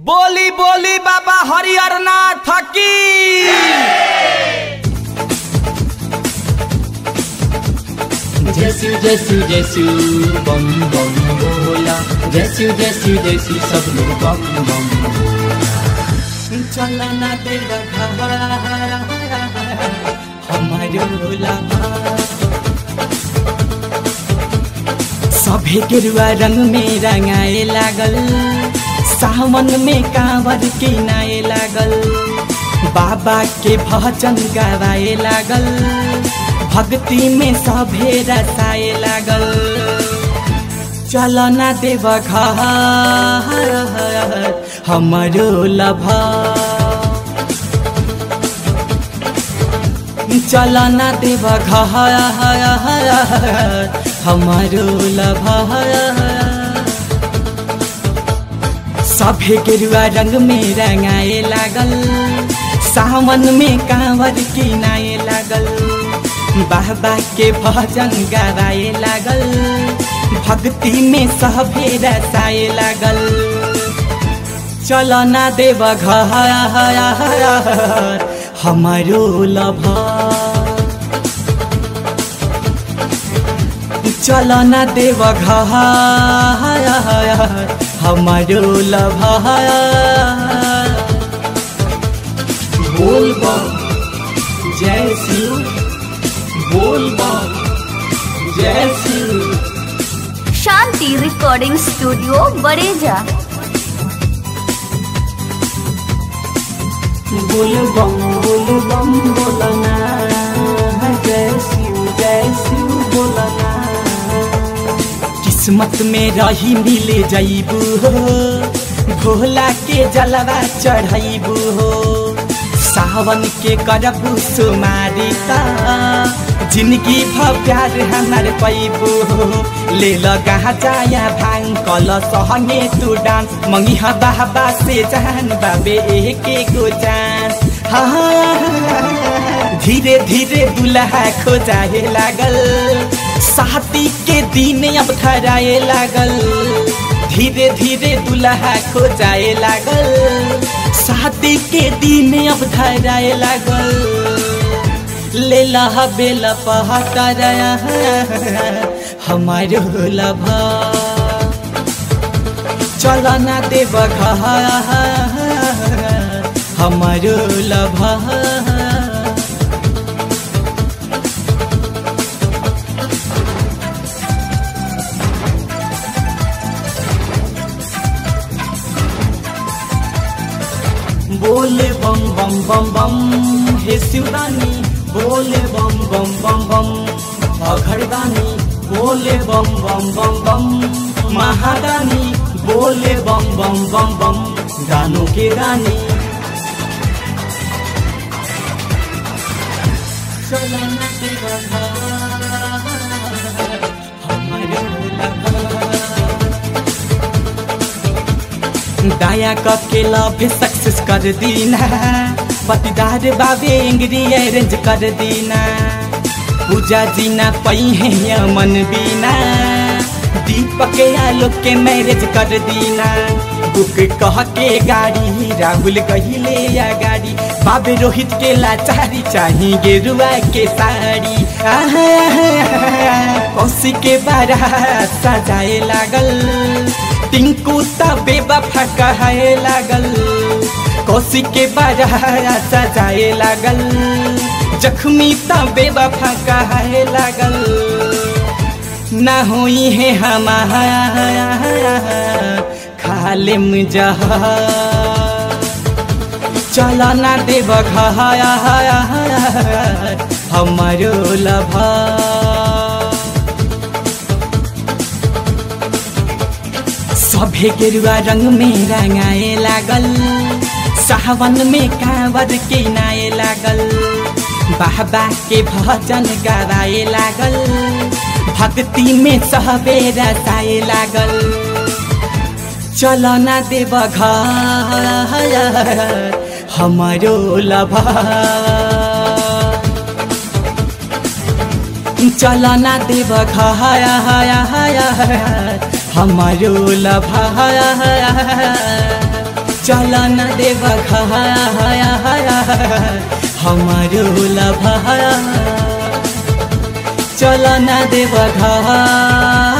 बोली बोली बाबा हरिहर नाथ की जैसू जैसू जैसू बम बम बोला जैसू जैसू जैसू सब लोग बम बम चला ना तेरा हमारो लाभा सभे गेरुआ रंग में रंगाए लागल सावन में कांवर के नाए लागल बाबा के भजन गावाए लागल भक्ति में सभे रसाए लागल चल ना देव घर हमरो लभा चल ना देव घर हमारो लभा सभे गेरुआ रंग में रंगाए लागल सावन में कांवर किनाए लागल बाबा के भजन गावाए लागल भक्ति में सभे रसाए लागल चल ना देव घर हमारो लभा चल ना देव घर हमारो लभा बोल बम जय शिव बोल बम जय शिव शांति रिकॉर्डिंग स्टूडियो बड़ेजा बोल बम बोल बम बोलना जय शिव जय शिव बोलना किस्मत में रही मिले जईबू हो भोला के जलवा चढ़ैबू हो सावन के करबू सुमारी ता जिंदगी भ प्यार हमार पैबू हो ले लगा जाया भांग कल सहंगे तू डांस मंगी हा बाबा से जान बाबे एक गो जान हाँ धीरे धीरे दुल्हा खोजाए लागल साथी के दिन अब धराए लागल धीरे धीरे दुल्हा खोजाए लागल शादी के दिन अब धराए लागल ले लहा बेल पहाड़ हमारो लभा चल ना देव घर हमारो लभा बोले बम बम बम बम हे शिवरानी बोले बम बम बम बम अघरदानी बोले बम बम बम बम महादानी बोले बम बम बम बम गानों के रानी चलो ना तेरा घर, हमारे लगा। दया करके लव सक्सेस कर दीना पतिदार बाबे एंग्री अरेंज कर दीना पूजा जीना पई है यमन बीना दीपक आलोक के मैरिज कर दीना बुक कह के गाड़ी राहुल कहिले या गाड़ी बाबे रोहित के लाचारी चाही गेरुआ के साड़ी कौशी के बारा सजाए लागल टिंकू तबे बफा कहे लागल कौशी के बारा सजाए लागल जख्मी तबे बफा कहे लागल ना हुई है हमारा खाले मुजहा चल ना देव घर हमारो लभा सभे गेरुआ रंग में रंगाए लागल सावन में कांवर के नाए लागल बाबा के भजन गावाए लागल भक्ति में सहबे रसाए लागल चल ना देव घर हमारो लभा चल ना देव घर हमारो लभा चल न देव हमारो लभा चल न देव